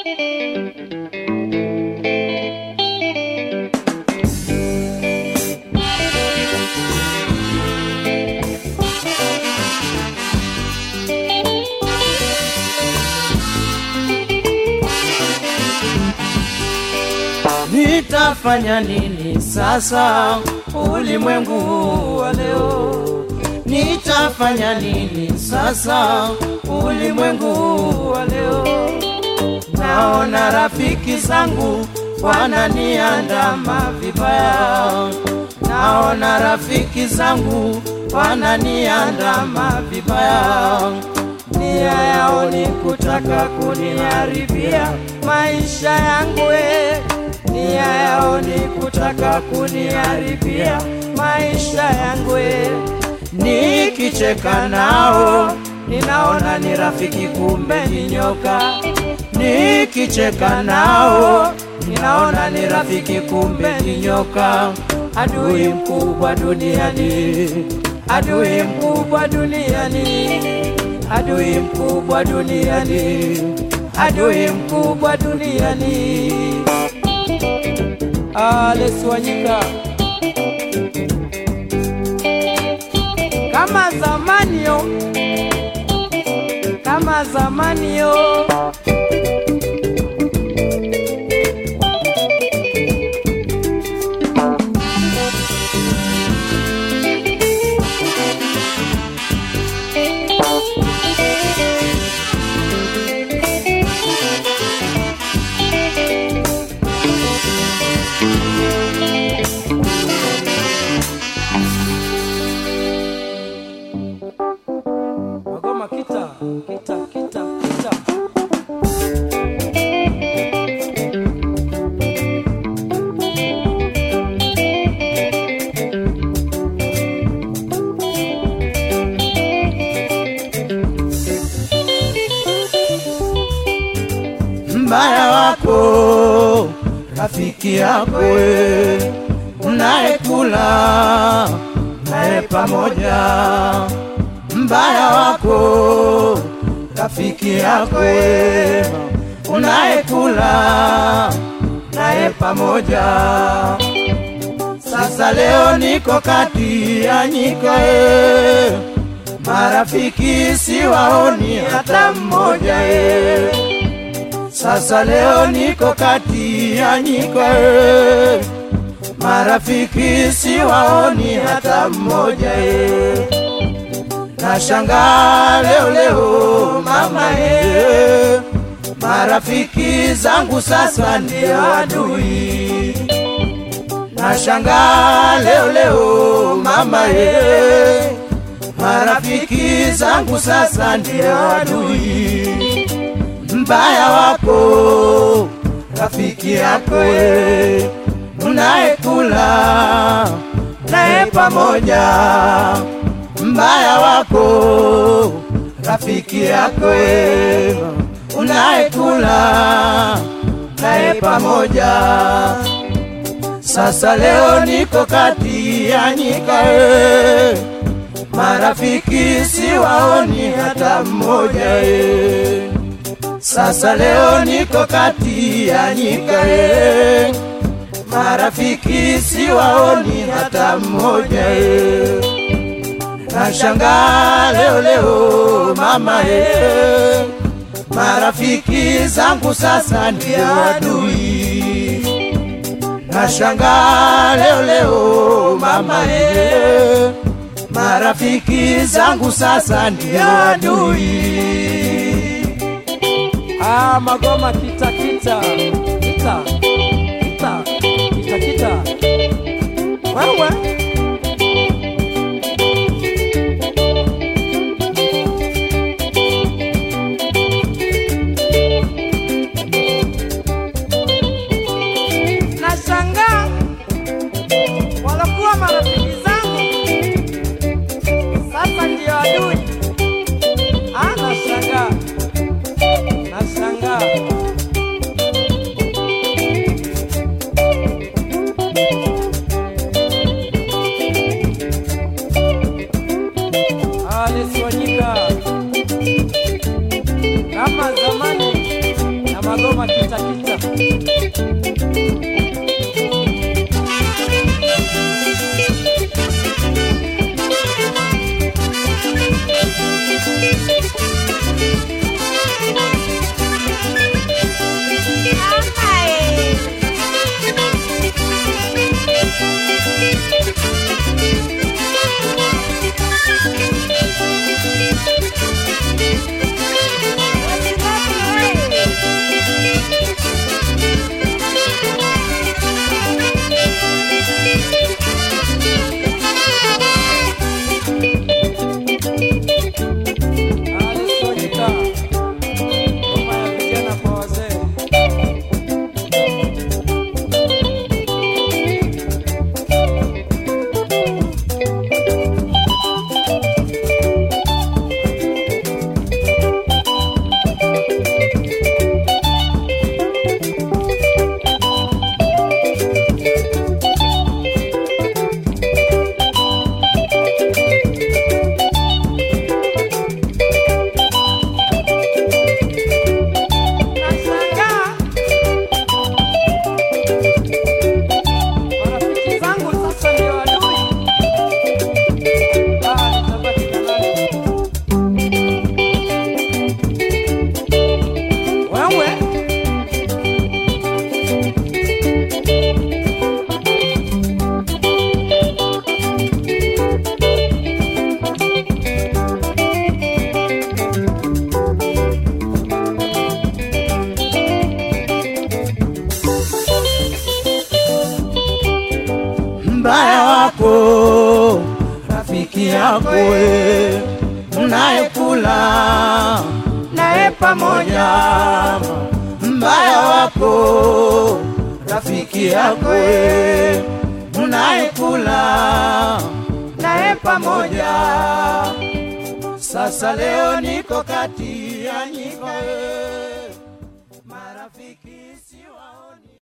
Nitafanya nini sasa ulimwengu wa leo? Nitafanya nini sasa ulimwengu wa leo? Naona rafiki zangu wananiandama vibaya, naona rafiki zangu wananiandama vibaya, nia yao ni kutaka kuniharibia maisha yangu eh. Nia yao ni kutaka kuniharibia maisha yangu eh. Nikicheka nao ninaona ni rafiki, kumbe ni nyoka. Nikicheka nao ninaona ni rafiki, kumbe ni nyoka. Adui mkubwa duniani, adui mkubwa duniani, adui mkubwa duniani, adui mkubwa duniani. Alex Wanyika kama zamani yo, kama zamani yo. Magoma kita kita kita kita. mbaya wako rafiki yako we, unayekula naye pamoja. Mbaya wako rafiki yako we, unayekula naye pamoja. Sasa leo niko kati ya nyika e, marafiki siwaoni hata mmoja e. Sasa leo niko kati ya nyika e, marafiki siwaoni hata mmoja e. Nashangaa leo leo mama e, marafiki zangu sasa ndio adui. Nashangaa leo leo mama e, marafiki zangu sasa ndio adui mbaya wako rafiki yako we, unayekula naye pamoja. Mbaya wako rafiki yako we, unayekula naye pamoja. Sasa leo niko kati ya nyika e, marafiki siwaoni hata mmoja e. Sasa leo niko kati ya nyika e, marafiki siwaoni hata mmoja e. Nashangaa leo leo mama e, marafiki zangu sasa ndio adui. Nashangaa leo leo mama e, marafiki zangu sasa ndio adui. Ah, magoma kita kita kita kita kita kita. Wewe nashangaa walokuwa marafiki zangu sasa ndio adui. Ah, nashangaa nashangaa. Goma kita kita. Alice Kita. Goma ya vijana kwa wazee. Nashangaa. Marafiki zangu sasa ndio adui. Ah, nitabaki na nani? Wewe mbaya wako rafiki yako we mnayekula naye pamoja mbaya wako rafiki yako we mnayekula naye pamoja sasa leo niko kati ya nyika we marafiki siwaoni